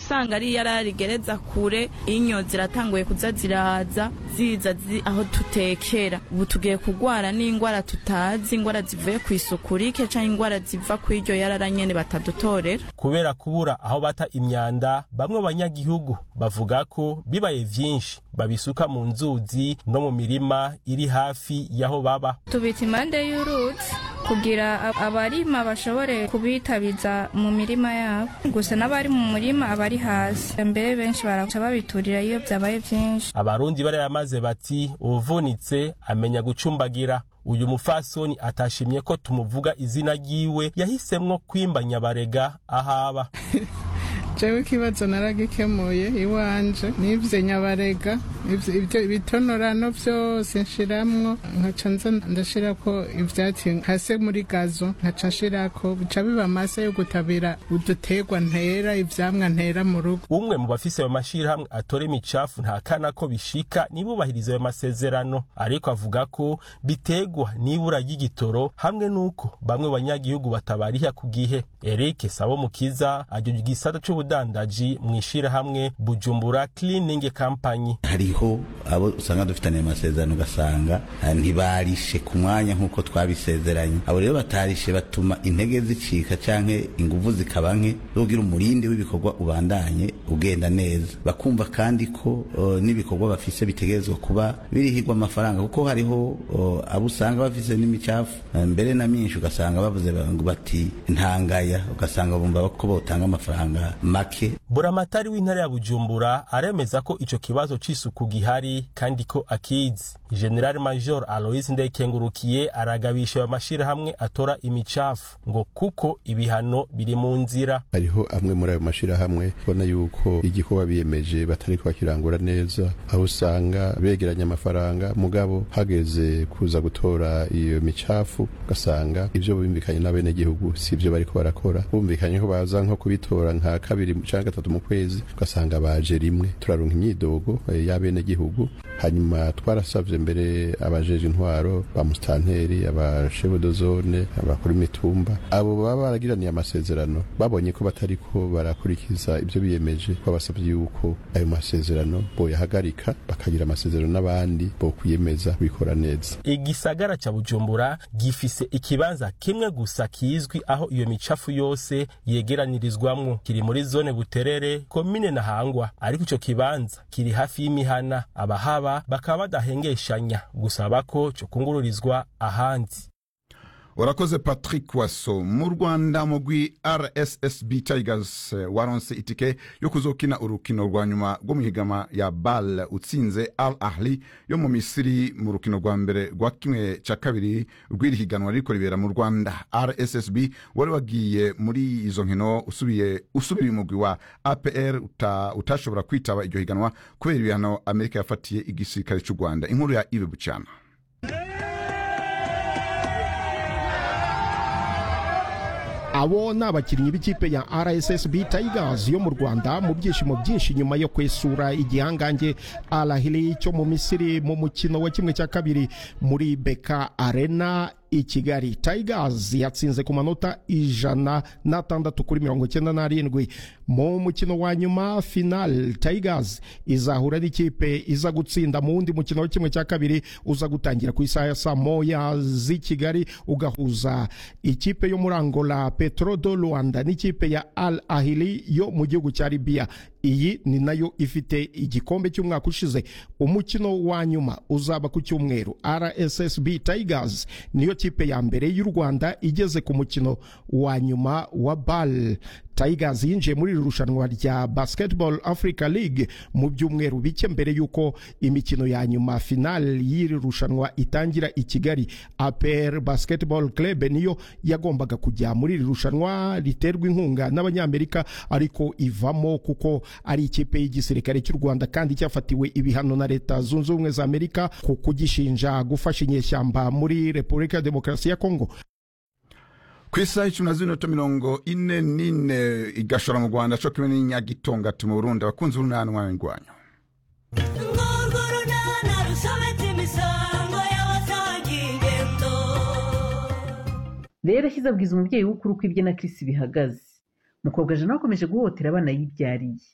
usanga ari yararigereza kure inyo ziratanguye kuza ziraza ziza zi, aho tutekera ubu tugiye kugwara n'ingwara tutazi ingwara zivuye ku isuku rike canke ingwara ziva ku iryo yarara nyene batadutorera kubera kubura aho bata imyanda bamwe banyagihugu bavuga ko bibaye vyinshi babisuka mu nzuzi no mu mirima iri hafi y'aho baba tubita impande y'uruzi kugira ab- abarima bashobore kubitabiza mu mirima yabo gusa n'abari mu murima abari hasi mbere benshi baraca babiturira iyo byabaye byinshi abarundi barayamaze bati uvunitse amenya gucumbagira uyu mufasoni atashimye ko tumuvuga izina ryiwe yahisemwo kwimba nyabarega ahaba jewe ikibazo naragikemuye iwanje nivye nyabarega ivyo ivyo ibitonorano vyose nshiramwo nkaca nza ndashirako ivyatsi hase muri gazo nkaca nshirako bica biba amase yo gutabira uduterwa ntera ivyamwa ntera mu rugo umwe mu bafise ayo mashirahamwe atora imicafu ntakana ko bishika nibubahiriza ayo masezerano ariko avuga ko bitegwa n'ibura ry'igitoro hamwe n'uko bamwe banyagihugu batabariha ku gihe eric sabo mukiza ajejwe igisata c'ubudandaji mw'ishirahamwe bujumbura cleaning company hariho abo usanga dufitaniye amasezerano ugasanga eh, ntibarishe ku mwanya nk'uko twabisezeranye abo rero batarishe batuma intege zicika canke inguvu zikaba nke zogira umurindi w'ibikorwa ubandanye ugenda neza bakumva kandi ko eh, n'ibikorwa bafise bitegerezwa kuba birihirwa amafaranga kuko hariho eh, abo usanga bafise n'imicafu eh, mbere na myinshi ugasanga bavuze ngo bati ntangaya ugasanga bumva ko botanga amafaranga make buramatari w'intara ya bujumbura aremeza ko ico kibazo c'isuku gihari kandi ko akizi general major alois ndekengurukiye aragabisha ayo mashirahamwe atora imicafu ngo kuko ibihano biri mu nzira hariho amwe muri ayo mashirahamwe ubona yuko igikorwa biyemeje batari bakirangura neza aho usanga begeranya amafaranga mugabo hageze kuza gutora iyo micafu ugasanga ivyo bumvikanye n'abenegihugu si ivyo bariko barakora bumvikanye ko baza nko kubitora nka kabiri canke gatatu mu kwezi ugasanga baje rimwe turaronka imyidogo eh, y'abenegihugu hanyuma twarasavye mbere abajeje intwaro ba mustanteri abashefu de zone abakuru imitumba abo baba baragiraniye amasezerano babonye ko batariko barakurikiza ivyo biyemeje babasavye yuko ayo masezerano boyahagarika bakagira amasezerano n'abandi bokwiyemeza kubikora neza igisagara ca bujumbura gifise ikibanza kimwe gusa kizwi aho iyo micafu yose yegeranirizwamwo kiri muri zone buterere komine ntahangwa ariko ico kibanza kiri hafi y'imihana abahaba bakaba badahengeshanya gusaba ko cokungururizwa ahandi urakoze patrick waso mu rwanda mugwi rssb tigers eh, waronse itike yo kuzokina urukino rwa nyuma rwo mu higama ya bal utsinze al ahli yo mu misiri mu rukino rwa mbere rwa kimwe cya kabiri rw'iri higanwa ririko ribera mu rwanda rssb wari wagiye muri izo nkino usubiye usubiye umugwi wa apr uta, utashobora kwitaba iryo higanwa kubera ibihano amerika yafatiye igisirikare cy'u rwanda inkuru ya ibe bucana abo ni abakinnyi b'ikipe ya rssb tigers yo mu rwanda mu byishimo byinshi nyuma yo kwesura igihangange alahili cyo mu misiri mu mukino wa kimwe cya kabiri muri beka arena i kigali tigers yatsinze ku manota ijana n'atandatu kuri mirongo icyenda n'arindwi mu mukino wa nyuma final tigers izahura n'ikipe iza gutsinda mu wundi mukino wa kimwe cya kabiri uza gutangira ku isaha ya saa moya z'i kigali ugahuza ikipe yo muri angola petro do rwanda n'ikipe ya al ahili yo mu gihugu cya libiya iyi ni nayo ifite igikombe cy'umwaka ushize umukino wa nyuma uzaba ku cyumweru rssb tigers niyo kipe ya mbere y'u rwanda igeze ku mukino wa nyuma wa bal tigers yinjiye muri iri rushanwa rya basketball africa league mu byumweru bike mbere y'uko imikino ya nyuma final y'iri rushanwa itangira i kigali apr basketball club niyo yagombaga kujya muri iri rushanwa riterwa inkunga n'abanyamerika ariko ivamo kuko ari ikipe y'igisirikare cy'u rwanda kandi cyafatiwe ibihano na leta zunze ubumwe za amerika ku kugishinja gufasha inyeshyamba muri repubulika ya demokarasi ya kongo ku isaha icumi na z'minota mirongo ine n'ine igashora mu rwanda co kimwe n'inyagitonga ati mu burundi abakunzi b'urunani mwabingwanyo rero ashyize abwiza umubyeyi w'ukuri uko ibye na kirisi bihagaze mukobwa jana akomeje guhotera abana yibyariye